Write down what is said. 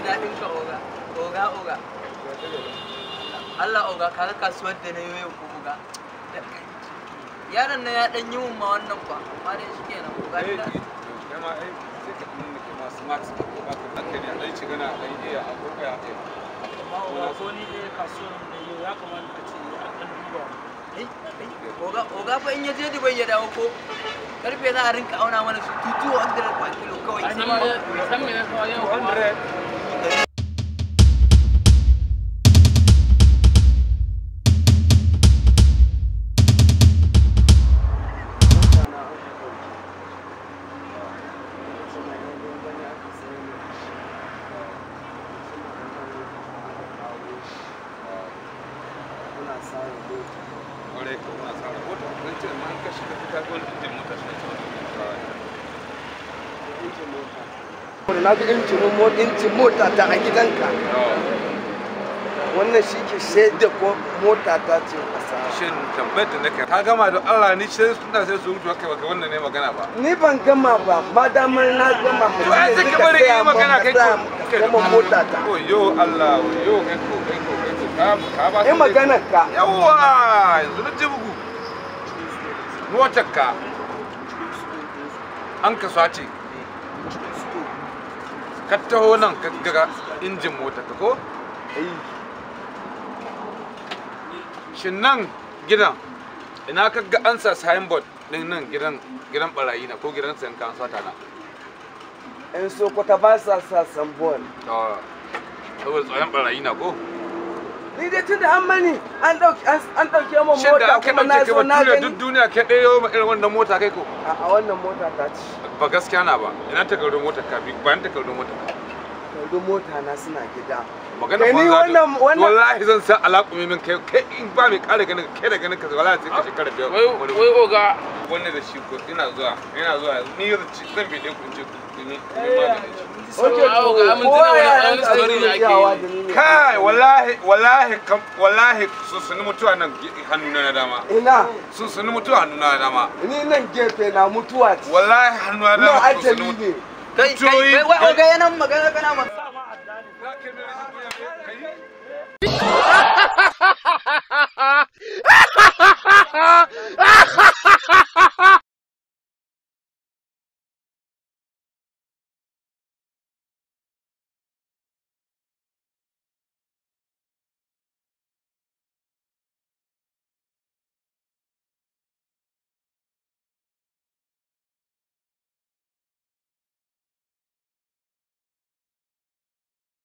daɗin ka oga oga oga Allah oga kaga kasuwar da na yi yau ko oga yaron na ya dan yi mun ma wannan kwa amma dai shi kenan oga Eh, ina- eh, kama ai sai ka nuna ke masu max ko ba ka hankali a ɗan shiga na ɗan iya a ko ya ɗaya. amma ko ni dai kasuwar da yau ya kamata a ce an ɗan duba Ai, ai, oga oga fa in ya je Dubai ya dawo ko karfe za a rinka auna mana su tutu 100 kwa kilo kawai Ai, ma san me na kawo yau kuma 200 kwarai ka muna tsara mota don ce ma an ka shiga fita ko injin mota shi ne na ga injinin mo- injin mota ta a gidanka wannan shi ke shaida ko mota ta ce asara shin tambayar da nake ka gama da Allah ni sai suna sai su mutu kai baka wannan ne magana ba ni ban gama ba ma damar na gama ba to ai sai ka bari yi magana kai ko kuma mota ta oh yo Allah yo kai ko kai ko kai ko ka ka ba yi magana ka yawa yanzu na ji bugu motar ka an ka sace ka taho nan ka ga injin motar ka ko shin nan gidan ina ka ga an sa signboard din nan gidan gidan barayi na ko gidan sayan kan sata na in sokoto ba sa sa sambon to saboda tsoron barayi na ko ni dai tun da an mani an dauke an dauke mu shin da mota aka kuma na dauke zo ka na bature gani duk duniya ka ɗaya ma irin wannan mota kai ko a a wannan mota ta ci ba gaskiya na ba ina takardun motar ka bi bayan takardun motar ka yanzu mota na suna gida magana Kai ni banza da- wannan- wannan- wallahi zan sa alaƙumi min kai kai in ba mai ƙara ganin ka, kai da ganin ka wallahi sai ka shekara biyar wai wani wai oga wannan da shi ko ina zuwa ina zuwa ni zan ci zan bi ɗaya ku in ce ku ni ni maganin shi Oke, Ah, to, ga mun tuna kowa wani- ya wani yanka story ne ake shiryawa yi. da ni ne. kai wallahi wallahi kam wallahi sun suni mutuwa nan ge- hannuna na dama ina sun suni mutuwa hannuna na dama ni nan gefe na mutuwa ce wallahi hannuna na na dama sun suni ajali mutuwa ne kai kai Tuyoyi- kai wai oga yana magana kana magana